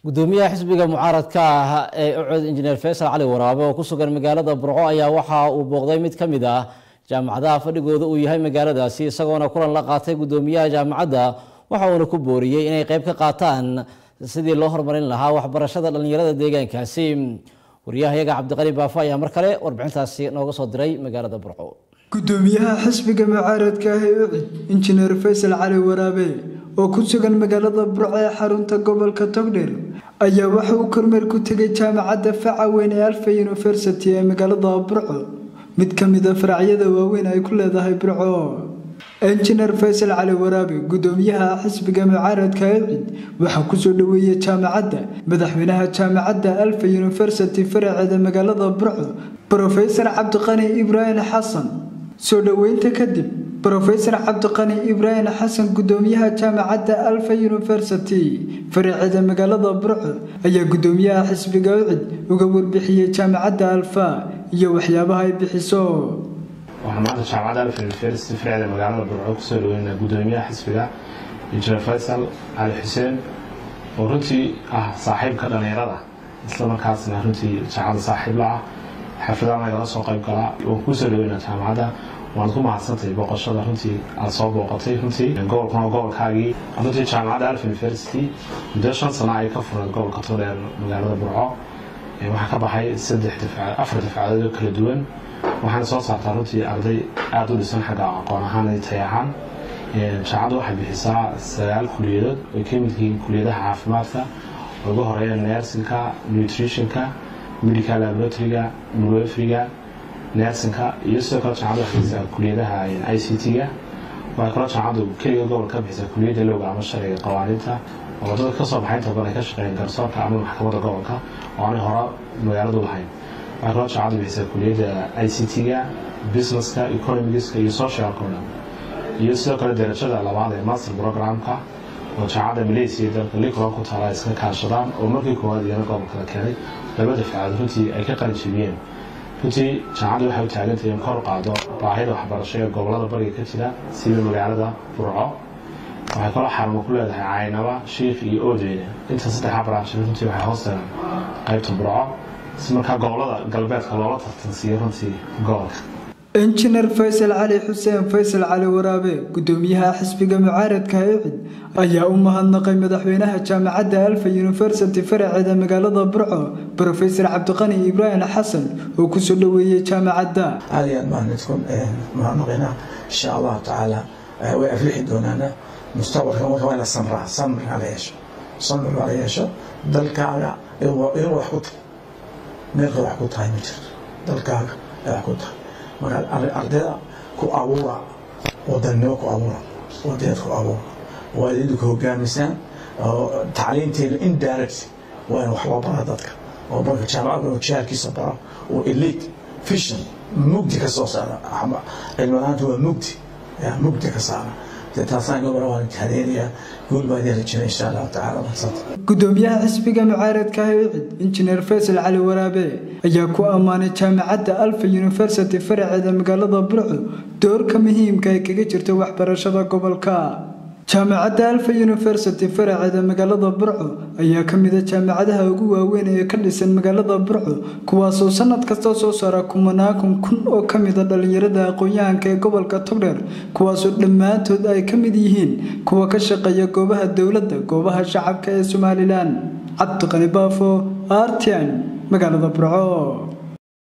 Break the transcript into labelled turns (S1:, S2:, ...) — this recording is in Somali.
S1: gudoomiyaha xisbiga mucaaradka ah ee ucod injineer faysal cali waraabe oo ku sugan magaalada burco ayaa waxa uu booqday mid ka mid ah jaamacadaha fadhigooda uu yahay magaaladaasi isagoona kulan la qaatay gudoomiyaha jaamacadda waxa uuna ku booriyey inay qayb ka qaataan sidii loo horumarin lahaa waxbarashada dhallinyarada deegaankaasi waryahayaga cabdiqani baafo ayaa mar kale warbixintaasi nooga soo diray magaalada burco
S2: gudoomiyaha xisbiga mucaaradka ah ee ucid injineer faysal cali waraabe oo ku sugan magaalada burco ee xarunta gobolka togdheer ayaa waxa uu kormeer ku tegay jaamacadda faca weyn ee alfa university ee magaalada burco mid ka mid a faracyada waaweyn ay ku leedahay burco injineer faysal cali waraabe gudoomiyaha xisbiga mucaaradka ee ucid waxaa kusoo dhoweeyey jaamacadda madaxweynaha jaamacadda alfa university faraceeda magaalada burco brofesor cabdiqani ibraahim xasan soo dhoweynta kadib brofesor cabdiqani ibraahim xasan gudoomiyaha jaamacadda alfa university faraceeda magaalada burco ayaa gudoomiyaha xisbiga ucid uga warbixiyey jaamacadda alfa iyo waxyaabaha ay bixiso
S3: waxaan maanta jaamacadda alfa university faraceeda magaalada burco kusoo dhaweynaa gudoomiyaha xisbiga injineer faysal cali xuseen oo runtii ah saaxiibka dhallinyarada isla markaasna runtii jaamacadda saaxiib la ah xafladaan lagala soo qayb galaa waan kuusoo dhaweynaa jaamacadda waad ku mahadsantahay booqashada runtii aad soo booqatay runtii gobolkuna gobolkaagii runtii jaamacadda alf university muddo shan sano ay ka fureen gobolka todheer magaalada burco waxaa ka baxay saddex afar dafcadood oo kala duwan waxaana soo saartaa runtii arday aada u dhisan xagga aqoon ahaan iyo tay ahaan jaamacaddu waxay bixisaa sagaal kuliyadood ay ka mid yihiin kuliyadaha caafimaadka oo ugu horeeya nersinka nutritionka medical laboratoryga midwefriga nersinka iyo sidoo kale jaamacaddu waxay bixisaa kuliyadaha i c t-ga waxay kaloo jaamacaddu keliga gobol ka bixisaa kuliyadda lowga ama sharciga qawaaniinta oo wadada kasoo baxay inta badan ay ka shaqeeyeen garsoorka ama maxkamadda gobolka oo aanay hore magaaladu lahayn waxay kaloo jaamacaddu bixisaa kuliyadda i c t-ga businesska economigiska iyo socialka o dhan iyo sidoo kale darajada labaad ee master programka oo jaamacadda malaysia dalka likron ku taala iska kaashadaan oo markii koowaad iyana gobolka la keenay laba dafcaad runtii ay ka qalin jebiyeen runtii jaamacaddu waxay u taagantahay in kor qaado baahida waxbarasho ee gobolada bariga ka jira sida magaalada burco waxay kaloo xarumo ku leedahay caynaba shiikh iyo oodeyne inta saddexa branch runtii waxay hoos tagaan qaybta burco si markaa gobolada galbeedka loola tartansiiyo runtii gobolka
S2: injineer faysal cali xuseen faysal cali waraabe gudoomiyaha xisbiga mucaaradka ee ucid ayaa u mahadnaqay madaxweynaha jaamacadda alfa university faraceeda magaalada burco brofesor cabdiqani ibraahim xasan oo kusoo dhoweeyey jaamacadda
S4: aad iyo aad baan idku mahadnaqaynaa insha allahu tacaala way aflixi doonaana mustaqbalka marka waa la samraa samriga la yeesho samri baa la yeesho dalkaaga inuu wax ku tahay meelka wax ku tahay ma jirto dalkaaga ay wax ku tahay markaad ardayda ku abuura wadannimo ku abuura wadaneed ku abuura waa idinku hogaamisaan tacliinteeda indirect waa in wax loo bara dadka oo marka jaamacadda inuu jaarkiisa baro uu elite fission mugdi ka soo saara cilmi ahaanta waa mugdi mugdi ka saara
S2: gudoomiyaha xisbiga mucaaradka ah ee ucid injineer faysal cali waraabe ayaa ku ammaanay jaamacadda alfa university faraceeda magaalada burco doorka muhiimka ay kaga jirta waxbarashada gobolka jaamacadda alfa university faraceeda magaalada burco ayaa ka mida jaamacadaha ugu waaweyn ee ka dhisan magaalada burco kuwaasoo sanad kasta soo saara kumanaakun kun oo ka mida dhallinyarada aqoon-yahanka ee gobolka togdheer kuwaasoo dhammaantood ay ka mid yihiin kuwa ka shaqeeya goobaha dowladda goobaha shacabka ee somalilan cabdiqani baafo artian magaalada burco